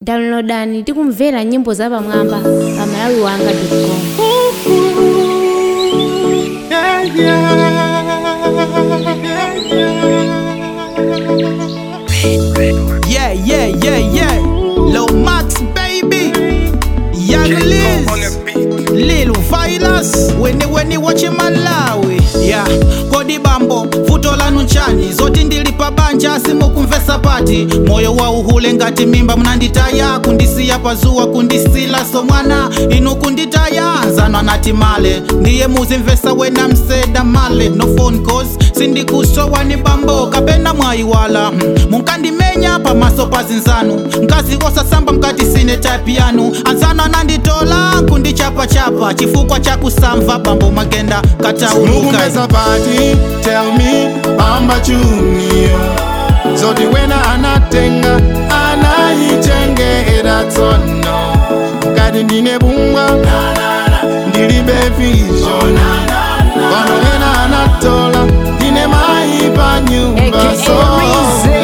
downloadani tikumvera nyimbo zapamwamba pa malawi wanga com Yeah, yeah, yeah, yeah. Lil Max, baby. Young Liz. Lil Vilas. Weni weni wache Malawi. Yeah, kodi bambo, vuto lanu nchani. Zoti ndilipa banja simukumvesa pati. Moyo wa uhule ngati mimba mnanditaya. Kundisiya pazuwa kundisila so mwana. Inu kunditaya. Nzano nati male. Ndiye muzimvesa wena mseda male. No phone calls. Sindikusowa ni bambo. Kapena mwayiwala. Hmm. munkandimenya pamaso pa zinzanu nkazi osasamba mkati sine type yanu anzano ananditola kundichapachapa chifukwa cha kusamva bambo magenda katauluka mukumbesa pati tell me bamba chunio zoti wena anatenga anayichengera tsono ngati ndine bungwa ndilibe vision pano wena anatola ndine mayi pa nyumba AKA so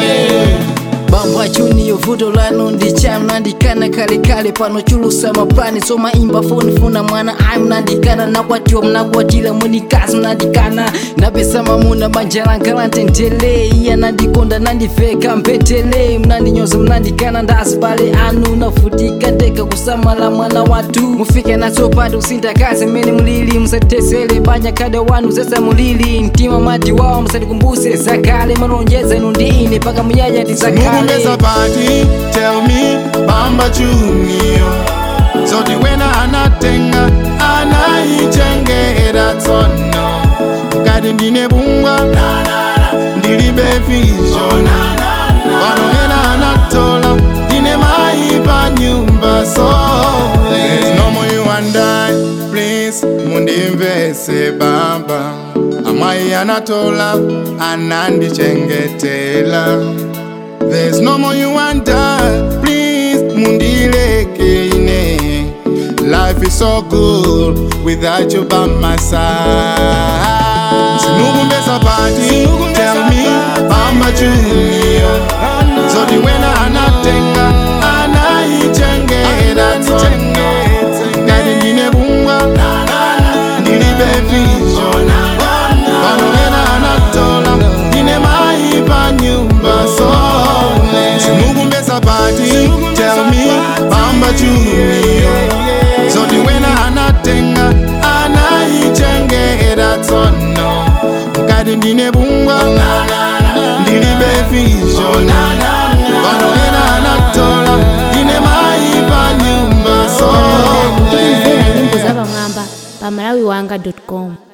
bamba chuniyo vuto lanu ndicha mnandikana kalekale pano chulusa mapani so maimba foni funa mwana ayi mnandikana nakwatiwa mnakwatira munikazi mnandikana napesa mamuna banja langa lantentele iya nandikonda nandiveka mpetele mnandinyoza mnandikana ndasibale anu nafutika ndeka kusamala mwana watu mufike natsopati usindakazi mmene mulili musatitesele banja kada wanu zesa mulili mtima mati wawo musatikumbuse zakale malonjeza inu ndi ine paka muyaya tizakale mukumbesa pati tell me bamba chunio zoti wena anatenga anayichengera tsono ngati ndine bungwa ndilibe vision pano wena anatola ndine mayi pa nyumba so There's no more you and I, please mundimvese baba amayi anatola anandichengetela There's no more you and I. Please, mundileke ine. Life is so good without you by my side. Sinukumbesa pati, tell me, Bamba Junior. Zodi wena anatenga, anayichengera tsono. Ngati ndine bungwa, ndilibe vision. Pano wena anatola, ndine mayi pa nyumba so. Sinukumbesa pati, tell me, Bamba Junior. Zodi wena anatenga, anayichengera tsono. Ngati ndine bungwa, ndilibe vision. Pano wena anatola, ndine mayi pa nyumba so. tikumvera nyimbo zapamwamba pa malawi wanga com